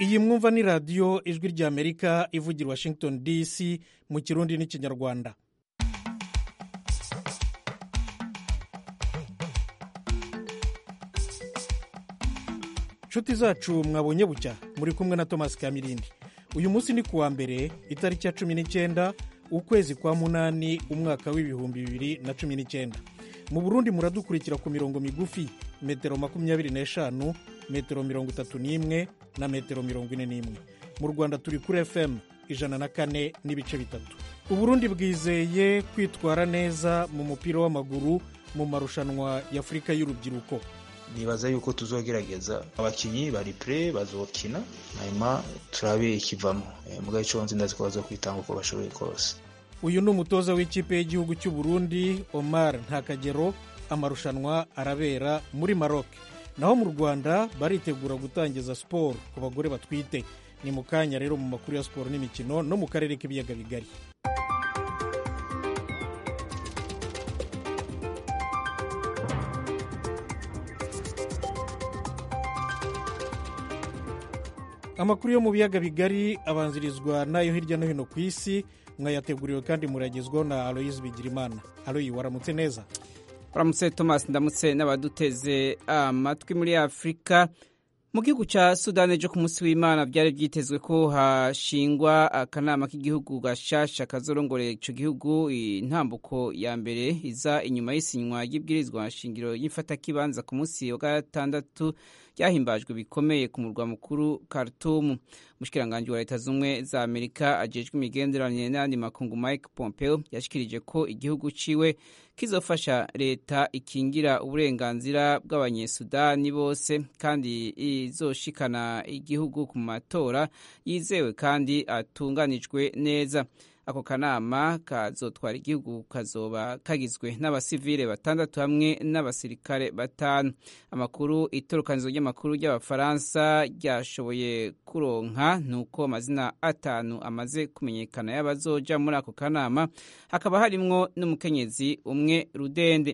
iyi mwumva ni radiyo ijwi ry'amerika ivugira washington dc mu kirundi n'ikinyarwanda nshuti zacu mwabonye bucya muri kumwe na thomas kamirindi uyu munsi ni kuwa mbere itariki ya cumi n'icyenda ukwezi kwa munani umwaka w'ibihumbi bibiri na cumi n'icyenda mu burundi muradukurikira ku mirongo migufi metero makumyabiri n'eshanu metero mirongo itatu n'imwe na metero mirongo ine n'imwe mu rwanda turi kuri fm ijana na kane n'ibice bitatu uburundi bwizeye kwitwara neza mu mupira w'amaguru mu marushanwa y'afurika y'urubyiruko nibaza yuko tuzogerageza abakinyi bari pre bazokina hanyuma turabe ikivamo mugabe ico nzi ndazi ko bazokwitanga uko bashoboye kose uyu ni umutoza w'ikipe y'igihugu cy'u Burundi Omar Ntakagero amarushanwa arabera muri Maroc naho mu Rwanda baritegura gutangiza siporo ku bagore batwite ni mu kanya rero mu makuru ya siporo n'imikino no mu karere k'ibiyaga bigari amakuru yo mu biyaga bigari abanzirizwa n'ayo hirya no hino ku isi mwayateguriwe kandi muragezwaho na aloyizi bigirimana aloyi waramutse neza waramutse thomas ndamutse n'abaduteze amatwi muri afurika mu gihugu cya sudani ejo ku munsi w'imana byari byitezwe ko hashingwa akanama k'igihugu gashasha kazorongorera icyo gihugu intambuko ya mbere iza inyuma y'isinywa ry'ibwirizwa nshingiro y'ifatakibanza ku munsi wa gatandatu ryahimbajwe bikomeye ku murwa mukuru Khartoum umushikiranganji wa leta z'ubumwe za amerika ajejwe imigenderanire n'ayandi makungu mike pompeo yashikirije ko igihugu ciwe kizofasha leta ikingira uburenganzira bw'abanyesudani bose kandi izoshikana igihugu ku matora yizewe kandi atunganijwe neza ako kanama kazotwara igihugu kazoba kagizwe n'abasivile batandatu hamwe n'abasirikare batanu amakuru itorokanizo ry'amakuru ry'abafaransa ryashoboye kuronka nuko amazina atanu amaze kumenyekana y'abazoja muri ako kanama hakaba harimwo n'umukenyezi umwe rudende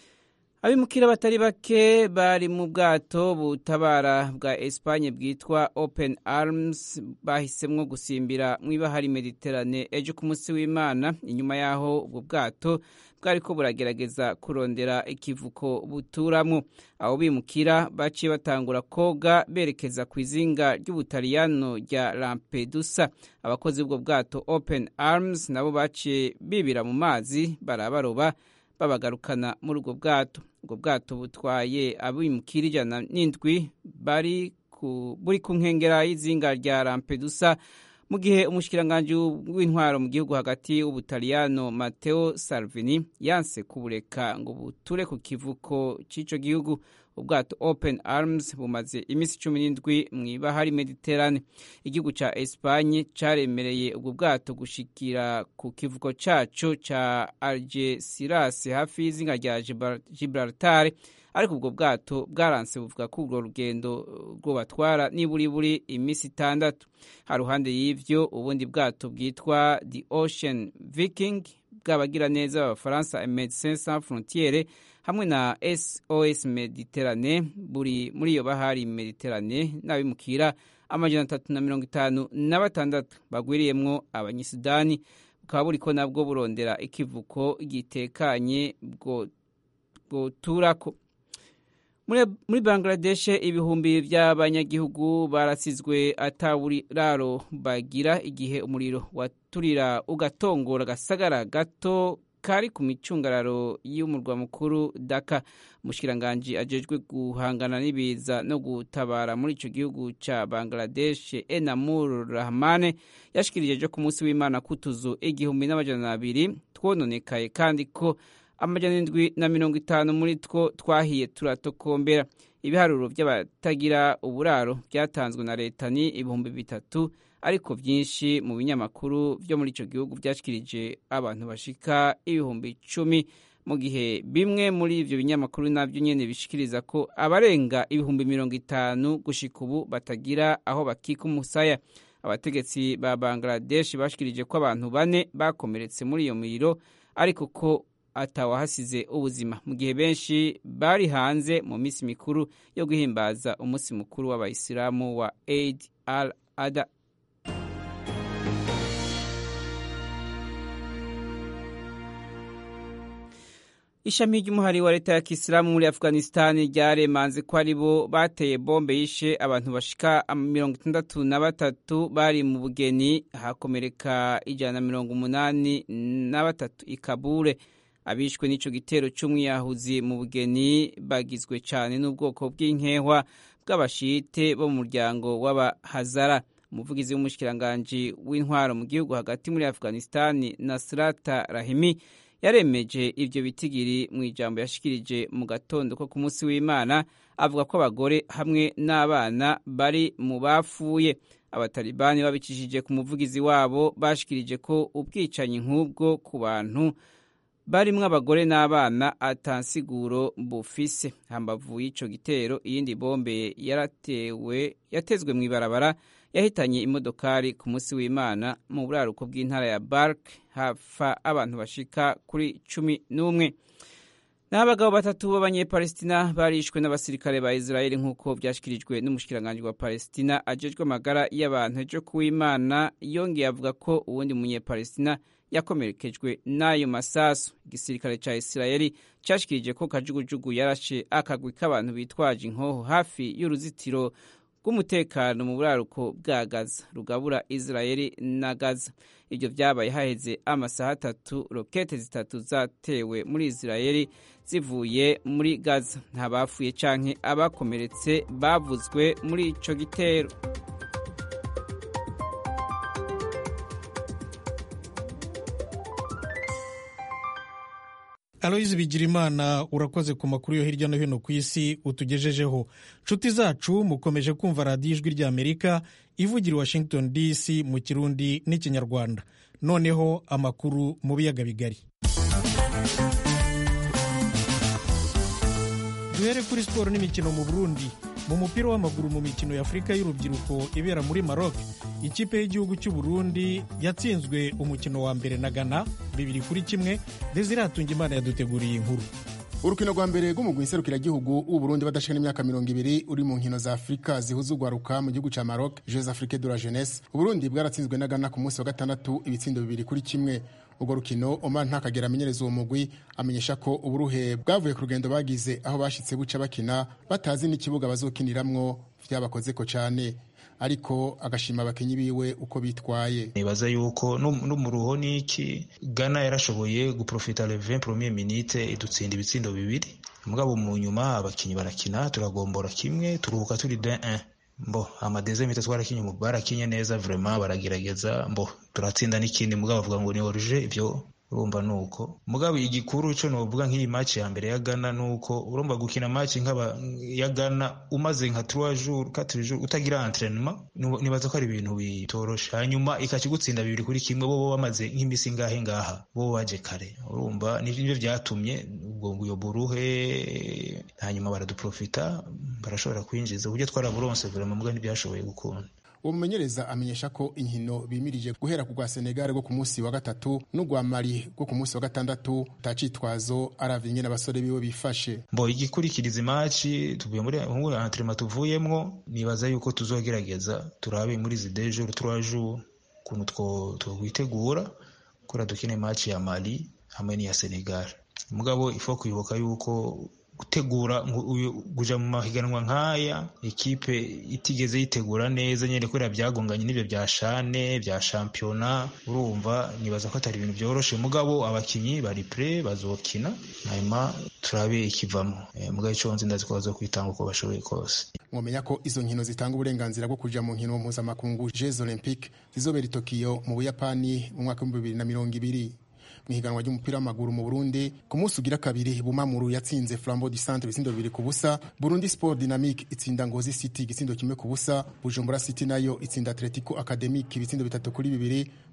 abimukira batari bake bari mu bwato butabara bwa Espagne bwitwa Open Arms bahisemwo gusimbira mu ibahari Mediterane ejo ku munsi w'Imana inyuma yaho ubwo bwato bwariko buragerageza kurondera ikivuko buturamwo abo bimukira baciye batangura koga berekeza ku izinga ry'ubutaliyano rya Lampedusa abakozi b'ubwo bwato Open Arms nabo baciye bibira mu mazi barabaroba babagarukana muri ubwo bwato ubwo bwato butwaye abimukira ijana n'indwi bari buri ku nkengera y'izinga rya Lampedusa mu gihe umushikiranganji w'intwaro mu gihugu hagati w'ubutaliyano Matteo Salvini yanse kubureka ngo buture ku kivuko cy'ico gihugu ubwato Open Arms bumaze iminsi cumi n'indwi mu ibahari Mediterane igihugu ca Espagne caremereye ubwo bwato gushikira ku kivuko caco ca Algeciras hafi y'izinga rya Gibraltar ariko ubwo bwato bwaranse buvuga ko urwo rugendo rwobatwara niburiburi iminsi itandatu haruhande y'ivyo ubundi bwato bwitwa The Ocean Viking bw'abagira neza b'abafaransa Medecins Sans Frontiere hamwe na SOS Mediterane buri muri iyo bahari Mediterane n'abimukira amajana atatu na mirongo itanu na batandatu bagwiriyemwo abanyisudani bukaba buriko nabwo burondera ikivuko gitekanye bwoturako muri bangladesh ibihumbi by'abanyagihugu barasizwe ataburaro bagira igihe umuriro waturira ugatongora agasagara gato kari ku micungararo y'umurwa mukuru daka umushikiranganji ajejwe guhangana n'ibiza no gutabara muri ico gihugu ca bangladesh enamur rahmane yashikirije ejo ku munsi w'imana kutuzu igihumbi n'amajana abiri twononekaye kandi ko amajana indwi na mirongo itanu muri two twahiye turatokombera ibiharuro by'abatagira uburaro byatanzwe na leta ni ibihumbi bitatu ariko byinshi mu binyamakuru byo muri icyo gihugu byashikirije abantu bashika ibihumbi icumi mu gihe bimwe muri ibyo binyamakuru nabyo nyine bishikiriza ko abarenga ibihumbi mirongo itanu gushika ubu batagira aho bakika umusaya abategetsi ba bangladesh bashikirije ko abantu bane bakomeretse muri iyo miriro ariko ko atawahasize ubuzima mu gihe benshi bari hanze mu minsi mikuru yo guhimbaza umunsi mukuru w'abayisilamu wa Eid al Adha ishami ry'umuhari wa leta ya kisilamu muri afghanistan ryaremanze ko ari bo bateye bombe yishe abantu bashika mirongo itandatu na batatu bari mu bugeni hakomereka ijana na mirongo umunani na batatu i kabure abishwe n'ico gitero c'umwiyahuzi mu bugeni bagizwe cane n'ubwoko bw'inkehwa bw'abashite bo mu muryango w'abahazara umuvugizi w'umushikiranganji w'intwaro mu gihugu hagati muri afghanistan nasrata rahimi yaremeje ivyo bitigiri mu ijambo yashikirije mu gatondo ko ku munsi w'imana avuga ko abagore hamwe n'abana bari mu bapfuye abatalibani babicishije ku muvugizi wabo bashikirije ko ubwicanyi nk'ubwo ku bantu barimwo abagore n'abana atansiguro bufise hambavu y'ico gitero iyindi bombe yaratewe yatezwe mw'ibarabara yahitanye imodokari ku munsi w'imana mu buraruko bw'intara ya bark hafa abantu bashika kuri cumi n'umwe naho abagabo batatu b'abanyepalestina barishwe n'abasirikare ba israeli nk'uko vyashikirijwe n'umushikiranganji wa palestina ajejwe amagara y'abantu ejo kuw'imana yongeye avuga ko uwundi munyepalestina yakomerekejwe n'ayo masasu igisirikare ca israeli cashikirije ko kajugujugu yarashe akagwi k'abantu bitwaje inkoho hafi y'uruzitiro rw'umutekano mu buraruko bwa gaza rugabura israeli na gaza ibyo vyabaye haheze amasaha atatu rokete zitatu zatewe muri israeli zivuye muri gaza nta bapfuye canke abakomeretse bavuzwe muri ico gitero aloyizi bigirimana urakoze ku makuru yo hirya no hino ku isi utugejejeho nshuti zacu mukomeje kumva radiyo ijwi ry'amerika ivugira i washington dc mu kirundi n'ikinyarwanda noneho amakuru mu biyaga bigari duhere kuri siporo n'imikino mu burundi mu mupira w'amaguru mu mikino ya afurika y'urubyiruko ibera muri maroc ikipe y'igihugu cy'u burundi yatsinzwe umukino wa mbere na ghana bibiri kuri kimwe desire imana yaduteguriye inkuru urukino rwa mbere rw'umugwi nserukiragihugu w'uburundi badashika n'imyaka mirongo ibiri uri mu nkino za afurika zihuza urwaruka mu gihugu ca maroc jeux afrique de la jeunesse uburundi bwaratsinzwe na ghana ku munsi wa gatandatu ibitsindo bibiri kuri kimwe urwo rukino omar ntakagera amenyereza uwo mugwi amenyesha ko uburuhe bwavuye ku rugendo bagize aho bashitse buca bakina batazi n'ikibuga bazokiniramwo vyabakozeko cane ariko agashima abakinyi biwe uko bitwaye nibaza yuko no mu ruho niki Ghana yarashoboye guprofita le 20 premier minute idutsinda ibitsindo bibiri mugabo mu nyuma abakinyi barakina turagombora kimwe turuhuka turi 1 mbo amadeze mite twarakinye barakinye neza vraiment baragerageza mbo turatsinda n'ikindi mugabo bavuga ngo ni oruje ivyo urumva nuko mugabo igikuru cyo novuga nk'iyi match ya mbere ya Ghana nuko urumva gukina match nk'aba ya Ghana umaze nka 3 jours 4 jours utagira entraînement nibaza ko ari ibintu bitorosha hanyuma ikakigutsinda bibiri kuri kimwe bo bamaze nk'imisi ngahe ngaha bo baje kare urumva nivyo vyatumye ubwo nguyo buruhe hanyuma baraduprofita barashobora kwinjiza uburyo twaraburonse vraiment mugabo ntibyashoboye gukunda uwo mumenyereza amenyesha ko inkino bimirije guhera ku rwa senegal rwo ku munsi wa gatatu n'urwa mali rwo ku munsi wa gatandatu utacitwazo aravye ingene abasore biwe bifashe mbo igikurikiriza imaci tuvuye muri muri entraînement tuvuyemwo nibaza yuko tuzogerageza turabe muri izi deux jours trois jours ukuntu twokwitegura kura dukine imaci ya mali hamwe n'iya senegal mugabo ifo kwibuka yuko gutegura kuja mu mahiganwa nk'aya ekipe itigeze yitegura neza nyene kubera byagonganye n'ibyo bya shane bya shampiyona urumva nibaza ko atari ibintu byoroshe mugabo abakinyi bari pre bazokina hanyuma turabe ikivamo e, mugabo ico nzi ndazi ko bazokwitanga uko bashoboye kose mwomenya ko izo nkino zitanga uburenganzira bwo kuja mu nkino mpuzamakungu jeux olympique zizobera i tokiyo mu buyapani mu mwaka w'ibihumbi bibiri na mirongo ibiri mu ihiganwa ry'umupira w'amaguru mu Burundi ku munsi ugira kabiri Bumamuru yatsinze Flambeau du Centre ibitsindo bibiri ku busa Burundi Sport Dynamique itsinda Ngozi City igitsindo kimwe ku busa Bujumbura City nayo itsinda Atletico Academic ibitsindo bitatu kuri bibiri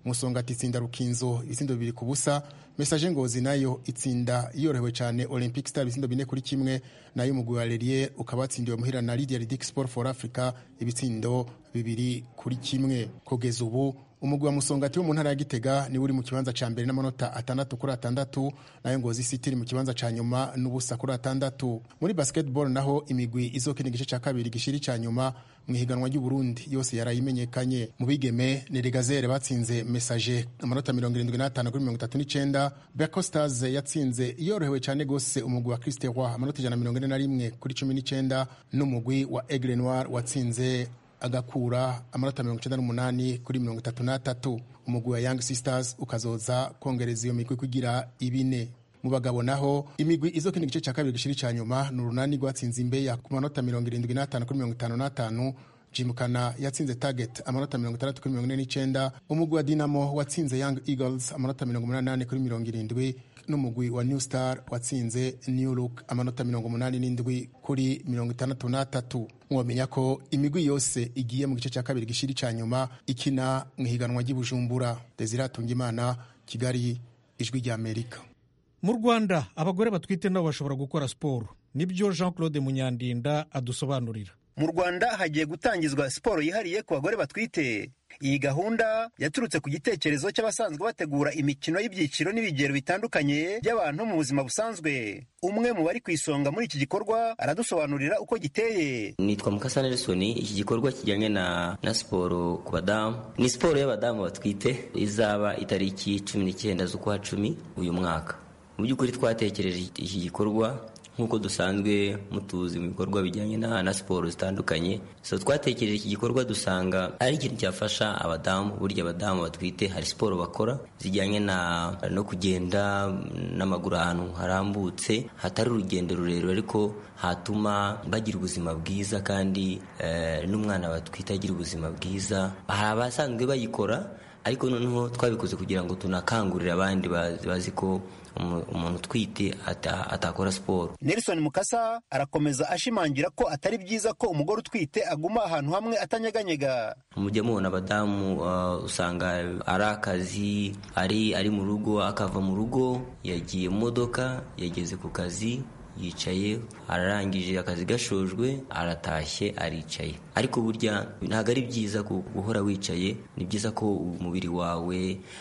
musongati itsinda rukinzo ibitsindo bibiri ku busa mesaje ngozi nayo itsinda yorohewe cyane olympic star ibitsindo bine kuri kimwe nayo umugwi wa lerier ukaba watsindiwe muhira na lydia ridic sport for africa ibitsindo bibiri kuri kimwe kugeza ubu umugwi wa musongati wo mu ntara ya gitega niwe uri mu kibanza cya mbere n'amanota atandatu kuri atandatu nayo ngozi city iri mu kibanza cya nyuma n'ubusa kuri atandatu muri basketball naho imigwi izokina igice cya kabiri gishiri cya nyuma mu ihiganwa ry'uburundi yose yarayimenyekanye mu bigeme ni regazere batsinze mesaje amanota mirongo irindwi n'atanu kuri mirongo itatu n'icyenda beko stars yatsinze yorohewe cyane rwose umugwi wa christe roi amanota ijana na mirongo ine na rimwe kuri cumi n'icyenda n'umugwi wa aigle noir watsinze agakura amanota mirongo icyenda n'umunani kuri mirongo itatu n'atatu umugwi wa young sisters ukazoza kongereza iyo migwi kugira ibine mu bagabo naho imigwi izokina igice cya kabiri gishiri cya nyuma ni urunani rwatsinze imbeya ku manota mirongo irindwi n'atanu kuri mirongo itanu n'atanu jimukana yatsinze target amanota mirongo itandatu kuri mirongo ine n'icyenda umugwi wa dinamo watsinze young eagles amanota mirongo umunani n'ane kuri mirongo irindwi n'umugwi wa new star watsinze new look amanota mirongo umunani n'indwi kuri mirongo itandatu n'atatu mwamenya ko imigwi yose igiye mu gice cya kabiri gishiri cya nyuma ikina mu ihiganwa ry'ibujumbura desire atungimana kigali ijwi ry'amerika mu rwanda abagore batwite nabo bashobora gukora siporo nibyo jean claude munyandinda adusobanurira mu rwanda hagiye gutangizwa siporo yihariye ku bagore batwite iyi gahunda yaturutse ku gitekerezo cy'abasanzwe bategura imikino y'ibyiciro n'ibigero bitandukanye by'abantu mu buzima busanzwe umwe mu bari ku isonga muri iki gikorwa aradusobanurira uko giteye nitwa mukasa nelson iki gikorwa kijyanye na na siporo ku badamu ni siporo y'abadamu batwite izaba itariki cumi n'icyenda z'ukwa cumi uyu mwaka mu by'ukuri twatekereje iki gikorwa nk'uko dusanzwe mutuzi mu bikorwa bijyanye na, na siporo zitandukanye so twatekereje iki gikorwa dusanga ari ikintu cyafasha abadamu burya abadamu batwite hari siporo bakora zijyanye na no kugenda n'amaguru ahantu harambutse hatari urugendo rurerure ariko hatuma bagira ubuzima bwiza kandi eh, n'umwana batwite agira ubuzima bwiza hari abasanzwe bayikora ariko noneho twabikoze kugira ngo tunakangurire abandi bazi ko umuntu utwite atakora siporo nelson mukasa arakomeza ashimangira ko atari byiza ko umugore utwite aguma ahantu hamwe atanyeganyega mujya mubona abadamu usanga ari akazi ari ari mu rugo akava mu rugo yagiye mu modoka yageze ku kazi yicaye ararangije akazi gashojwe aratashye aricaye ariko burya ntabwo ari byiza guhora wicaye ni byiza ko umubiri wawe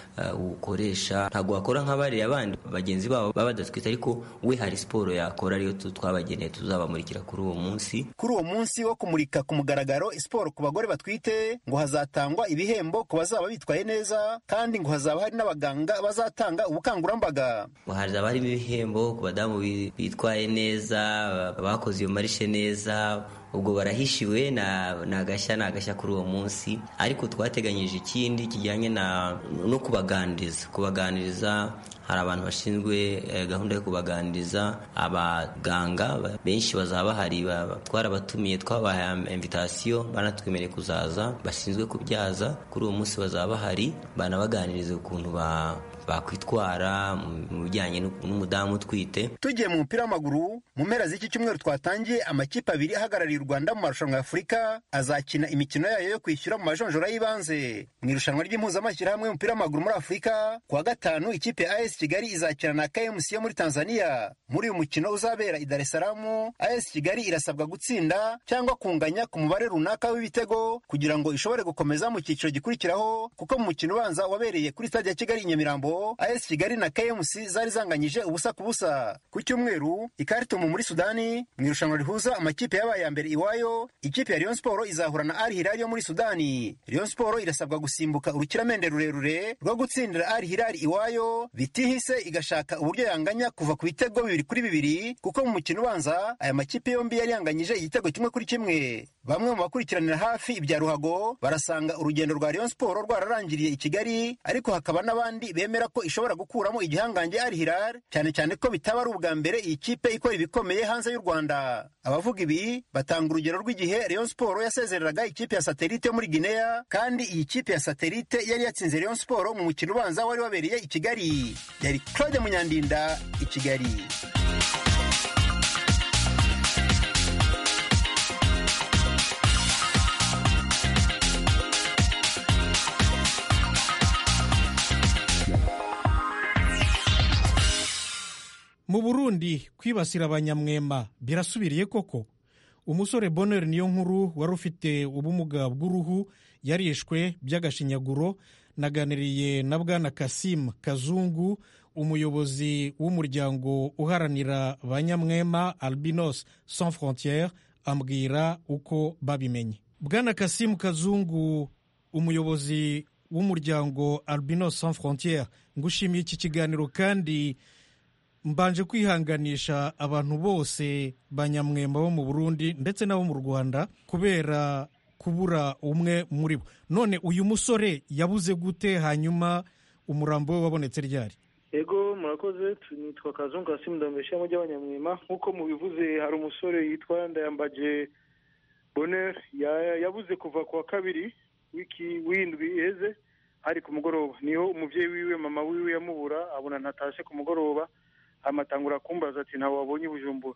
uwukoresha ntabwo wakora nk'abariya abandi bagenzi babo baba badatwite ariko we hari siporo yakora ariyo twabageneye tuzabamurikira kuri uwo munsi kuri uwo munsi wo kumurika ku mugaragaro siporo ku bagore batwite ngo hazatangwa ibihembo ku bazaba bitwaye neza kandi ngo hazaba hari n'abaganga bazatanga ubukangurambaga hazaba harimo ibihembo ku badamu bitwaye neza bakoze iyo marishe neza ubwo barahishiwe ni agashya ni agashya kuri uwo munsi ariko twateganyije ikindi kijyanye no kubaganiriza kubaganiriza hari abantu bashinzwe gahunda yo kubaganiriza abaganga benshi bazaba bahari twarabatumiye twabahaye invitasiyo banatwemereye kuzaza bashinzwe kubyaza kuri uwo munsi bazaba bahari banabaganiriza ukuntu ba bakwitwara mu bijyanye n'umudamu utwite tugiye mu mupira w'amaguru mu mpera z'iki cyumweru twatangiye amakipe abiri ahagarariye u rwanda mu marushanwa ya afurika azakina imikino yayo yo kwishyura mu majonjora y'ibanze mu irushanwa ry'impuzamashyirahamwe y'umupira w'amaguru muri afurika ku wa gatanu ikipe ya as kigali izakina na kmc yo muri tanzania muri uyu mukino uzabera i dar es salaam as kigali irasabwa gutsinda cyangwa kunganya ku mubare runaka w'ibitego kugira ngo ishobore gukomeza mu cyiciro gikurikiraho kuko mu mukino ubanza wabereye kuri stade ya kigali i nyamirambo AS Kigali na KMC zari zanganyije ubusa ku busa ku cyumweru ikaritumu muri Sudani mu irushanwa rihuza amakipe yabaye ya mbere iwayo ikipe ya Rayon Sport izahura na Al Hilal yo muri Sudani Rayon Sport irasabwa gusimbuka urukiramende rurerure rwo gutsindira Al Hilal iwayo bitihise igashaka uburyo yanganya kuva ku bitego bibiri kuri bibiri kuko mu mukino ubanza aya makipe yombi yari yanganyije igitego kimwe kuri kimwe bamwe mu bakurikiranira hafi ibya ruhago barasanga urugendo rwa Rayon Sport rwararangiriye i Kigali ariko hakaba n'abandi bemera ko ishobora gukuramo igihangange Al Hilal cyane cyane ko bitaba ari ubwa mbere iyi kipe ikora ibikomeye hanze y'u Rwanda abavuga ibi batanga urugero rw'igihe Rayon Sport yasezereraga ikipe ya Satellite yo muri Guinea kandi iyi kipe ya Satellite yari yatsinze Rayon Sport mu mukino ubanza wari wabereye i Kigali yari Claude Munyandinda i Kigali mu burundi kwibasira abanyamwema birasubiriye koko umusore bonheur niyo nkuru wari ufite ubumuga bw'uruhu yarishwe by'agashinyaguro naganiriye na bwana kasimu kazungu umuyobozi w'umuryango uharanira banyamwema albinos sans frontiere ambwira uko babimenye bwana kasimu kazungu umuyobozi w'umuryango albinos sans frontiere ngushimiye iki kiganiro kandi mbanje kwihanganisha abantu bose banyamwemba bo mu burundi ndetse n'abo mu rwanda kubera kubura umwe muri bo none uyu musore yabuze gute hanyuma umurambo we wabonetse ryari ego murakoze nitwa kazungu kasimu ndambesha mu ry'abanyamwema nk'uko mubivuze hari umusore yitwa ndayambaje bonheur yabuze kuva ku wa kabiri wiki w'indwi iheze hari ku mugoroba niho umubyeyi wiwe mama wiwe yamubura abona ntatashe ku mugoroba amatangura kumbaza ati ntawe wabonye bujumbura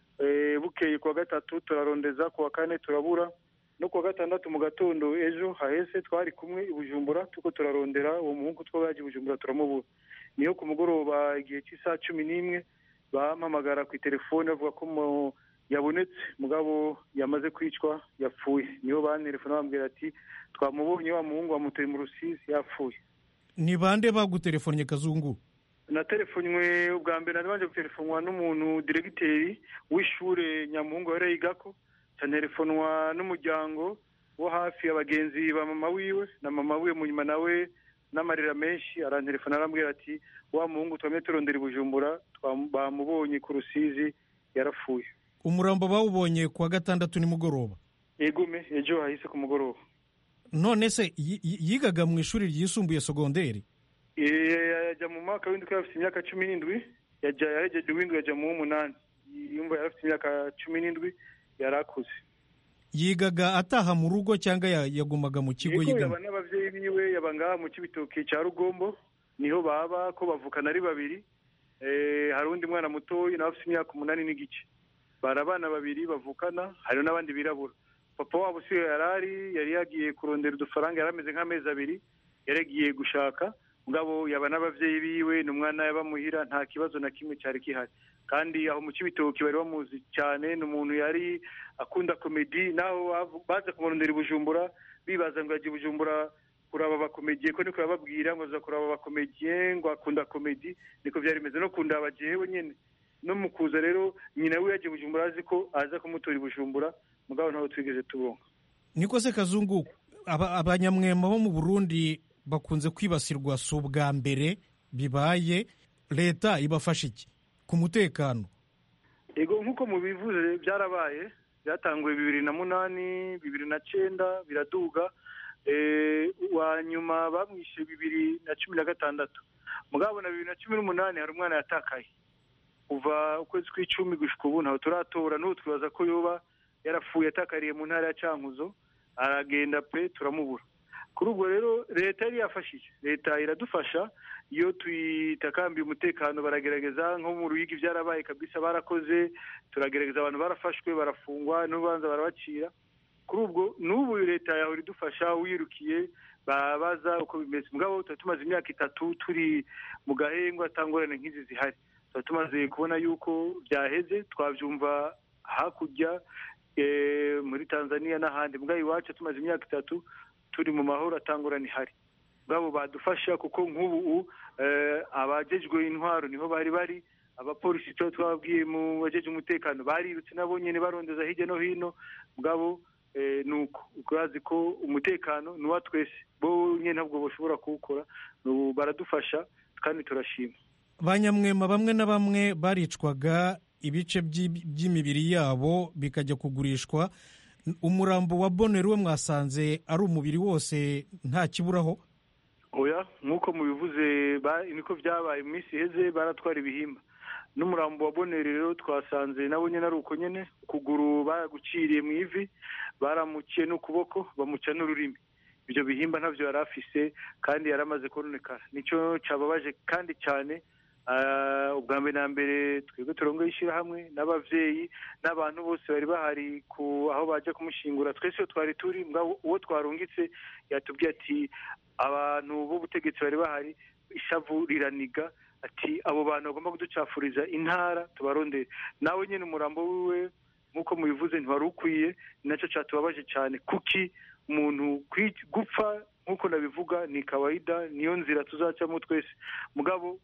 bukeye ku wa gatatu turarondeza ku wa kane turabura no ku wa gatandatu mu gatondo ejo hahese twari kumwe i bujumbura tuko turarondera uwo muhungu two baje i bujumbura turamubura niyo ku mugoroba igihe cy'isaha cumi n'imwe bampamagara ku telefone bavuga ko yabonetse mugabo yamaze kwicwa yapfuye niho bantelefone bambwira ati twamubonye wa muhungu wamuteye mu rusizi yapfuye ni bande bagutelefonnye kazungu naterefonywe ubwa mbere nabanje gutelefonwa n'umuntu diregiteri w'ishure nyamuhungu yari yigako cantelefonwa n'umuryango wo hafi abagenzi ba mama wiwe na mama wiwe munyuma nawe n'amarira menshi arantelefona arambwira ati wa muhungu twamye turondera i bujumbura bamubonye ku rusizi yarapfuye umurambo bawubonye ku wa gatandatu nimugoroba egume ejo hahise ku mugoroba none se yigaga mu ishuri ryisumbuye sogonderi yajya mu mwaka w'indwi yari afite imyaka cumi n'indwi yaregeje uw'indwi yajya mu w'umunani yumva yari afite imyaka cumi n'indwi yari akuze yigaga ataha mu rugo cyangwa yagumaga mu kigo yigamo yaba n'ababyeyi biwe yaba ngaha mu kibitoki cya rugombo niho baba ko bavukana ari babiri hari undi mwana mutoya nawe afite imyaka umunani n'igice bari abana babiri bavukana hari n'abandi birabura papa wabo si yari ari yari yagiye kurondera udufaranga yari ameze nk'amezi abiri yari yagiye gushaka ngabo yaba n'ababyeyi biwe ni umwana yabamuhira nta kibazo na kimwe cyari gihari kandi aho mu kibitoki bari bamuzi cyane ni umuntu yari akunda komedi naho baza kumurondera i bujumbura bibaza ngo yagiye bujumbura kuraba abakomediye ko niko yababwira ngo aza kuraba abakomediye ngo akunda komedi niko byari bimeze no kundaba jewe nyine no mu kuza rero nyina we yagiye bujumbura azi ko aza kumutora i bujumbura mugabo ntawe twigeze tubonga niko se kazungu abanyamwema bo mu burundi bakunze kwibasirwa si ubwa mbere bibaye leta ibafasha iki ku mutekano yego nk'uko mubivuze byarabaye byatanguye bibiri na munani bibiri na cyenda biraduga wa nyuma bamwishe bibiri na cumi na gatandatu mugabo na bibiri na cumi n'umunani hari umwana yatakaye kuva ukwezi kw'icumi gushyika ubu ntawe turatora n'ubu twibaza ko yoba yarapfuye atakariye mu ntara ya cankuzo aragenda pe turamubura kuri ubwo rero leta yari yafashije leta iradufasha iyo tuyitakambiye umutekano baragerageza nko mu ruyigi byarabaye kabisa barakoze turagerageza abantu barafashwe barafungwa n'urubanza barabacira kuri ubwo n'ubu leta yahora idufasha wirukiye babaza uko bimeze mugabo tuba tumaze imyaka itatu turi mu gahengwa atangorane nk'izi zihari tuba tumaze kubona yuko byaheze twabyumva hakurya muri tanzania n'ahandi mugabo iwacu tumaze imyaka itatu turi mu mahoro atangurana ihari ngabo badufasha kuko nk'ubu abajejwe intwaro niho bari bari abapolisi tuba twababwiye mu bajeje umutekano barirutse nabo nyine barondeza hirya no hino ngabo ni uko urazi ko umutekano ni uwa twese bo nyine ntabwo bashobora kuwukora baradufasha kandi turashima banyamwema bamwe na bamwe baricwaga ibice by'imibiri yabo bikajya kugurishwa umurambo wa bonero we mwasanze ari umubiri wose nta kiburaho oya nk'uko mubivuze niko byabaye mu minsi iheze baratwara ibihimba n'umurambo wa bonero rero twasanze nawe nyine ari uko nyine ukuguru baraguciriye mu ivi baramuciye n'ukuboko bamuca n'ururimi ibyo bihimba ntabyo yari afise kandi yari amaze kononekara nicyo cyababaje kandi cyane ubwa mbere na mbere twebwe turongo ishyirahamwe n'ababyeyi n'abantu bose bari bahari ku aho bajya kumushingura twese iyo twari turi uwo twarungitse yatubwiye ati abantu b'ubutegetsi bari bahari ishavu riraniga ati abo bantu bagomba kuducafuriza intara tubarondere nawe nyine umurambo wiwe nk'uko mubivuze ntiwari ukwiye ni nacyo cyatubabaje cyane kuki umuntu gupfa nk'uko nabivuga ni kawaida niyo nzira tuzacamo twese mugabo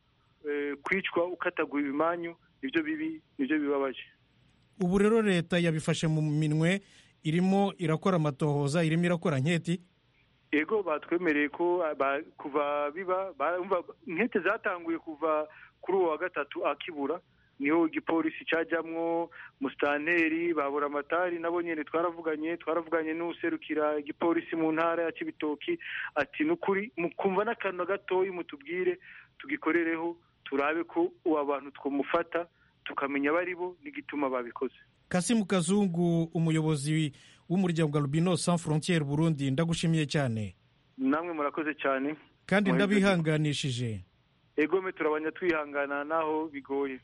kwicwa ukataguye ibimanyu nibyo bibi nibyo bibabaje ubu rero leta yabifashe mu minwe irimo irakora amatohoza irimo irakora nketi yego batwemereye ko kuva biba nkete zatanguye kuva kuri uwo wa gatatu akibura niho igipolisi cyajyamwo musitanteri babura amatari nabo nyine twaravuganye twaravuganye n'userukira igipolisi mu ntara ya kibitoki ati nukuri mukumva n'akantu gatoya mutubwire tugikorereho turabe ko uwo bantu twamufata tukamenya abo ari bo n'igituma babikoze kasimu kazungu umuyobozi w'umuryango wa rubino sans frontiere burundi ndagushimiye cyane namwe murakoze cyane kandi ndabihanganishije egome turabanya twihangana naho bigoye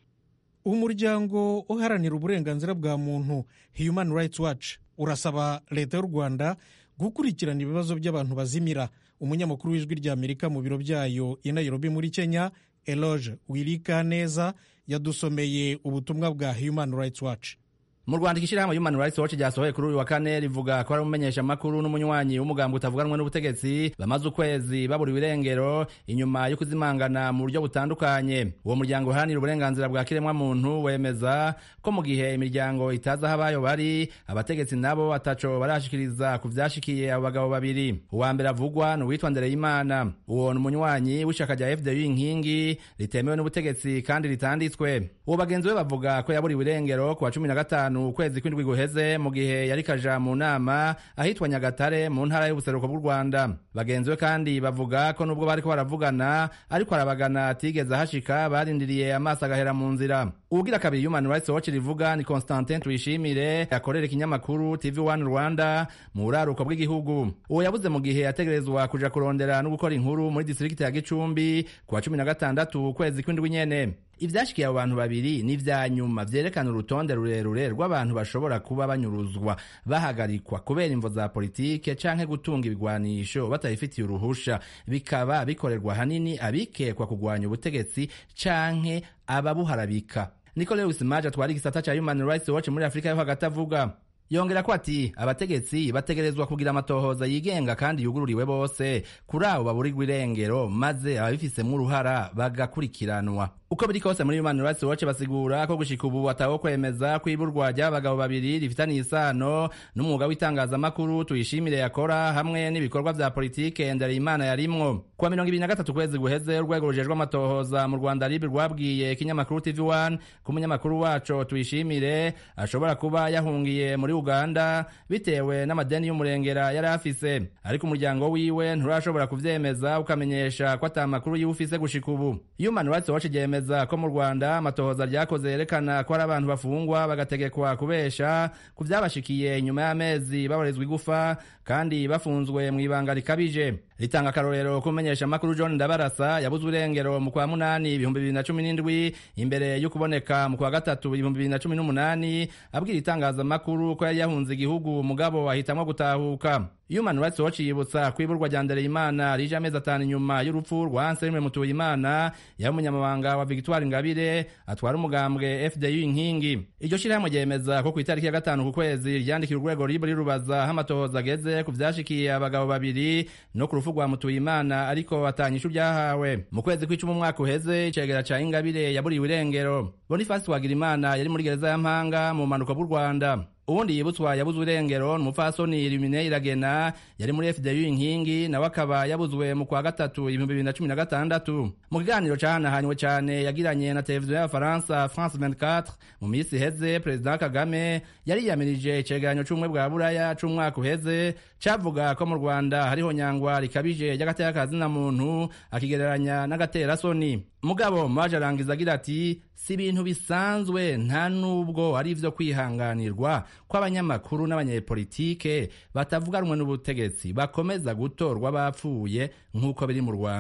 umuryango uharanira uburenganzira bwa muntu human rights watch urasaba leta y'u rwanda gukurikirana ibibazo by'abantu bazimira umunyamakuru w'ijwi ry'amerika mu biro byayo i nairobi muri kenya eloge wirika neza yadusomeye ubutumwa bwa human rights watch mu rwanda ishyirahamwe human rights watch ryasohoye kuri uyu wa kane rivuga ko ari umumenyeshamakuru n'umunywanyi w'umugambi utavuganwe n'ubutegetsi bamaze ukwezi baburiwe irengero inyuma yo kuzimangana mu buryo butandukanye uwo muryango uharanira uburenganzira bwa kiremwamuntu wemeza ko mu gihe imiryango itazi aho abayo bari abategetsi nabo ataco barashikiriza ku vyashikiye abo bagabo babiri uwa mbere avugwa ni uwitwa ndereyimana uwo ni umunywanyi w'ishaka rya fdu inkingi ritemewe n'ubutegetsi kandi ritanditswe uwo bagenzi be bavuga ko yaburiwe irengero ku wa cumi na gatanu ukwezi kw'indwi guheze mu gihe yari kaja mu nama ahitwa nyagatare mu ntara y'ubuseruko bw'u rwanda bagenzi be kandi bavuga ko nubwo bariko baravugana ariko arabagana atigeze ahashika barindiriye amaso agahera mu nzira uwugira kabiri human rights watch rivuga ni constantin tuyishimire akorera ikinyamakuru tv one rwanda mu buraruko bw'igihugu uwo yabuze mu gihe yategerezwa kuja kurondera no gukora inkuru muri distrikiti ya gicumbi ku wa cumi na gatandatu ukwezi kw'indwi nyene ivyashikiye abo bantu babiri ni vya nyuma vyerekana urutonde rurerure rw'abantu bashobora kuba banyuruzwa bahagarikwa kubera imvo za politike canke gutunga ibigwanisho batabifitiye uruhusha bikaba bikorerwa hanini abikekwa kugwanya ubutegetsi canke ababuharabika niko lewis maje atwara igisata ca human rights watch muri afurika yo hagati avuga yongera ko ati abategetsi bategerezwa kugira amatohoza yigenga kandi yugururiwe bose kuri abo baburirwa irengero maze ababifisemwo uruhara bagakurikiranwa uko biri kose muri human rights watch basigura ko gushika ubu atawo kwemeza ko iburwa ry'abagabo babiri rifitaniye isano n'umwuga w'itangazamakuru tuyishimire yakora hamwe n'ibikorwa vya politike ndereyimana yarimwo kuwa mirongo ibiri na gatatu kwezi guheze urwego rujejwe amatohoza mu rwanda ribi rwabwiye ikinyamakuru tv one ko umunyamakuru waco tuyishimire ashobora kuba yahungiye muri uganda bitewe n'amadeni y'umurengera yari afise ariko umuryango wiwe nturashobora kuvyemeza ukamenyesha ko ata makuru yiwe ufise gushika ubu human rights watch ryemeza ko mu rwanda amatohoza ryakoze yerekana ko hari abantu bafungwa bagategekwa kubesha ku vyabashikiye nyuma y'amezi baborezwa igufa kandi bafunzwe mu ibanga rikabije ritanga akarorero kumenyesha makuru John Ndabarasa yabuzwe irengero mu kwa munani ibihumbi bibiri na cumi n'indwi imbere yo kuboneka mu kwa gatatu ibihumbi bibiri na cumi n'umunani abwira itangazamakuru ko yari yahunze igihugu mugabo ahitamwo gutahuka Human Rights Watch yibutsa ko iburwa rya Ndereyimana rije amezi atanu inyuma y'urupfu rwa Anselme Mutuyimana yari umunyamabanga wa Victoire Ingabire atwara umugambwe FDU inkingi iryo shirahamwe ryemeza ko ku itariki ya gatanu ku kwezi ryandikira urwego ribu rirubaza aho amatohoza ageze ku vyashikiye abagabo babiri no ku rupfu rwa Mutuyimana ariko atanyishu byahawe mu kwezi kw'icumi umwaka uheze icegera ca Ingabire yaburiwe irengero Boniface Twagirimana yari muri gereza ya Mpanga mu manuko bw'u Rwanda uwundi yibutswa yabuzwe irengero ni umupfasoni Illuminée Iragena yari muri FDU inkingi nawe akaba yabuzwe mu kwa gatatu ibihumbi bibiri na cumi na gatandatu mu kiganiro cahanahanywe cane yagiranye na televiziyo y'abafaransa France 24 mu minsi iheze perezida Kagame yariyamirije icegeranyo c'ubumwe bwa buraya c'umwaka uheze cavuga ko mu Rwanda hariho nyangwa rikabije ry'agateka kazina muntu akigereranya n'agaterasoni mugabo maje arangiza agira ati si ibintu bisanzwe nta nubwo ari ivyo kwihanganirwa ko abanyamakuru n'abanyepolitike batavuganwe n'ubutegetsi bakomeza gutorwa bapfuye nk'uko biri mu rwanda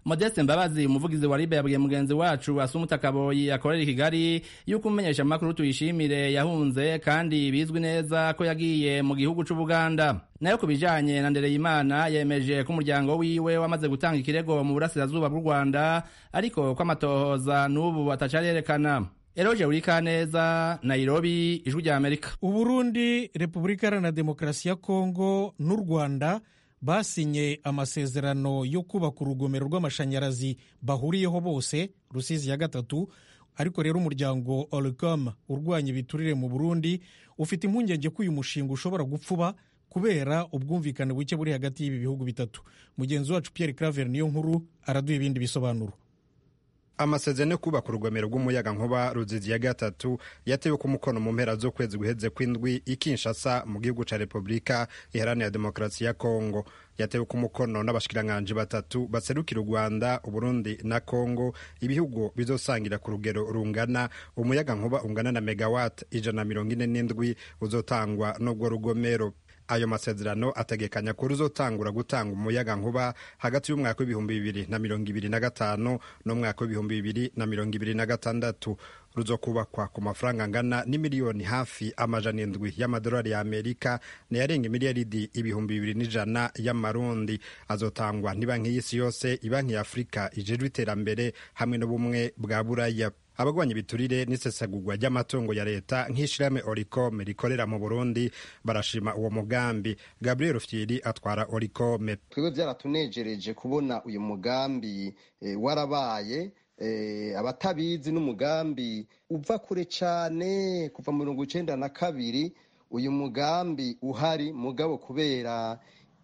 modeste mbabazi umuvugizi wa ribe yabwiye mugenzi wacu asumuta kaboyi akorera i kigali yuko umumenyesha amakuru tuyishimire yahunze kandi bizwi neza ko yagiye mu gihugu c'ubuganda nayo ku bijanye na ndereyimana yemeje ko umuryango wiwe wamaze gutanga ikirego mu burasirazuba bw'u rwanda ariko ko amatohoza n'ubu atacarerekana eroje urikaneza nairobi ijwi rya amerika uburundi repubulika iharanira demokarasi ya kongo n'u rwanda basinye amasezerano yo kubaka urugomero rw'amashanyarazi bahuriyeho bose rusizi ya gatatu ariko rero umuryango oricom urwanya ibiturire mu burundi ufite impungenge ko uyu mushinga ushobora gupfuba kubera ubwumvikane buke buri hagati y'ibi bihugu bitatu mugenzi wacu pierre claver niyo nkuru araduha ibindi bisobanuro amasezerano yo kubaka urugomero rw'umuyaga nkuba ruzizi ya gatatu yatewe ku mukono mu mpera z'ukwezi guheze kw'indwi i Kinshasa mu gihugu ca repubulika iharanira demokarasi ya kongo yatewe ku mukono n'abashikiranganji batatu baserukira u rwanda uburundi na kongo ibihugu bizosangira ku rugero rungana umuyaga nkuba ungana na megawat ijana na mirongo ine n'indwi uzotangwa n'ubwo rugomero ayo masezerano ategekanya ko ruzotangura gutanga umuyaga nkuba hagati y'umwaka w'ibihumbi bibiri na mirongo ibiri na gatanu n'umwaka w'ibihumbi bibiri na mirongo ibiri na gatandatu ruzokubakwa ku mafaranga angana n'imiliyoni hafi amajana indwi y'amadolari ya amerika nayarenga miliyaridi ibihumbi bibiri n'ijana y'amarundi azotangwa n'ibanki y'isi yose ibanki ya afurika ijejwe iterambere hamwe n'ubumwe bwa buraya abagwanya ibiturire n'isesagurwa ry'amatungo ya leta nk'ishirahamwe oricom rikorera mu burundi barashima uwo mugambi gabriel fyiri atwara oricom twebwe byaratunejereje kubona uyu mugambi e, warabaye e, abatabizi n'umugambi uva kure cyane kuva mu mirongo icenda na kabiri uyu mugambi uhari mugabo kubera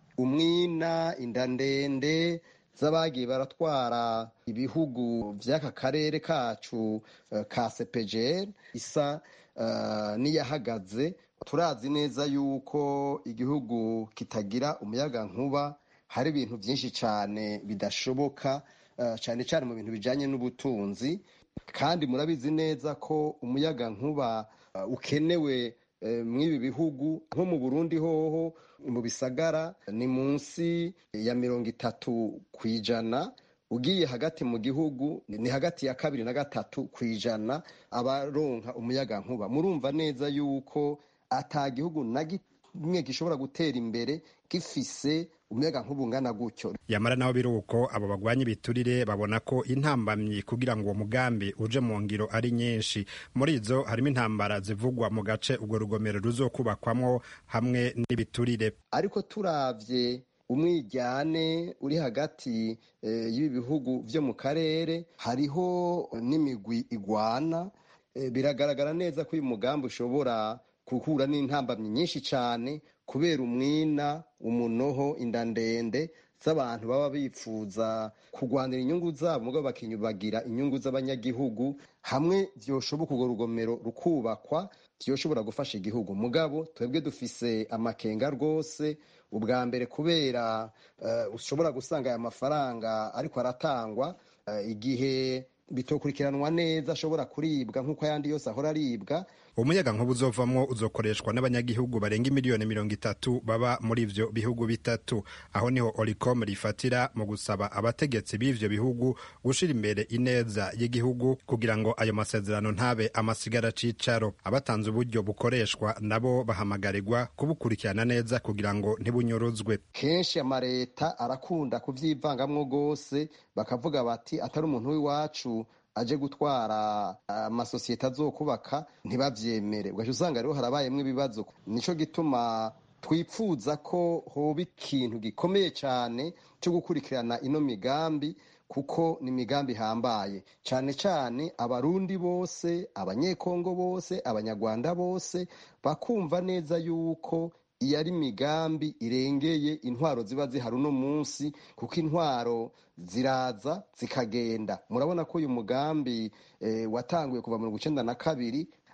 umwina inda ndende z'abagiye baratwara ibihugu by'aka karere kacu uh, ka sepejeri isa uh, n'iyahagaze turazi neza yuko igihugu kitagira umuyaga nkuba hari ibintu byinshi cyane bidashoboka uh, cyane cyane mu bintu bijyanye n'ubutunzi kandi murabizi neza ko umuyaga nkuba ukenewe mw'ibi bihugu nko mu burundi hoho mu bisagara ni munsi ya mirongo itatu ku ijana ugiye hagati mu gihugu ni hagati ya kabiri na gatatu ku ijana abaronka umuyaga nkuba murumva neza yuko ata gihugu na kimwe gishobora gutera imbere gifise umuyaga nkuba ungana gutyo yamara naho biri uko abo bagwanya ibiturire babona ko intambamyi kugira ngo uwo mugambi uje mu ngiro ari nyinshi muri izo harimo intambara zivugwa mu gace urwo rugomero ruzokubakwamwo hamwe n'ibiturire ariko turavye umwijyane uri hagati e, y'ibi bihugu vyo mu karere hariho n'imigwi igwana e, biragaragara neza ko uyu mugambi ushobora guhura n'intambamyi nyinshi cyane kubera umwina umunoho inda ndende z'abantu baba bifuza kurwanira inyungu zabo mugabo bakinyubagira inyungu z'abanyagihugu hamwe vyoshoboka urwo rugomero rukubakwa vyoshobora gufasha igihugu mugabo twebwe dufise amakenga rwose ubwa mbere kubera uh, ushobora gusanga aya mafaranga ariko aratangwa uh, igihe bitokurikiranwa neza ashobora kuribwa nk'uko ayandi yose ahora aribwa umuyaga nkuba uzovamwo uzokoreshwa n'abanyagihugu barenga miliyoni mirongo itatu baba muri ivyo bihugu bitatu aho niho oricom rifatira mu gusaba abategetsi b'ivyo bihugu gushira imbere ineza y'igihugu kugira ngo ayo masezerano ntabe amasigara cicaro abatanze uburyo bukoreshwa nabo bahamagarirwa kubukurikirana neza kugira ngo ntibunyuruzwe kenshi amareta arakunda kuvyivangamwo rwose bakavuga bati atari umuntu w'iwacu aje gutwara amasosiyete azokubaka ntibavyemere ugaca usanga rero harabayemwo ibibazo nico gituma twipfuza ko hoba ikintu gikomeye cyane cyo gukurikirana ino migambi kuko ni imigambi ihambaye cyane cyane abarundi bose abanyekongo bose abanyarwanda bose bakumva neza yuko iyo ari imigambi irengeye intwaro ziba zihari uno munsi kuko intwaro ziraza zikagenda murabona ko uyu mugambi watanguye kuva mirongo icyenda na kabiri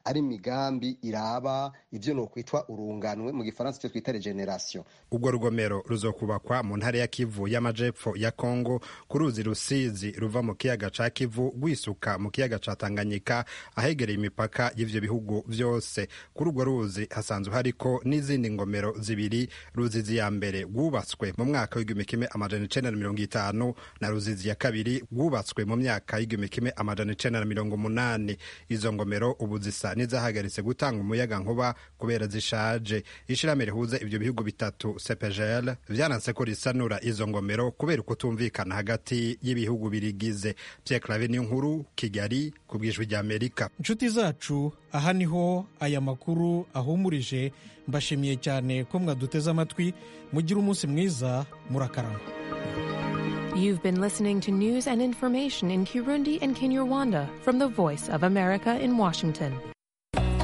ari imigambi iraba ivyo nokwitwa urunganwe mu gifaransa icyo twita regeneration ubwo rugomero ruzokubakwa mu ntara ya kivu y'amajepfo ya kongo ku ruzi rusizi ruva mu kiyaga ca kivu rwisuka mu kiyaga ca tanganyika ahegereye imipaka y'ivyo bihugu vyose kuri urwo ruzi hasanzwe hariko n'izindi ngomero zibiri ruzizi ya mbere rwubatswe mu mwaka w'igihumbi kimwe amajana icenda na mirongo itanu na ruzizi ya kabiri rwubatswe mu myaka y'igihumbi kimwe amajana icenda na mirongo umunani izo ngomero ubu zisa n'izahagaritse gutanga umuyaga nkuba kubera zishaje ishirahamwe rihuza ivyo bihugu bitatu CPGL vyananse ko risanura izo ngomero kubera ukutumvikana hagati y'ibihugu birigize Pierre Claver niyo nkuru Kigali ku bwijwi rya Amerika inshuti zacu aha niho aya makuru ahumurije mbashimiye cyane ko mwaduteze amatwi mugire umunsi mwiza murakarama You've been listening to news and information in Kirundi and Kinyarwanda from the Voice of America in Washington.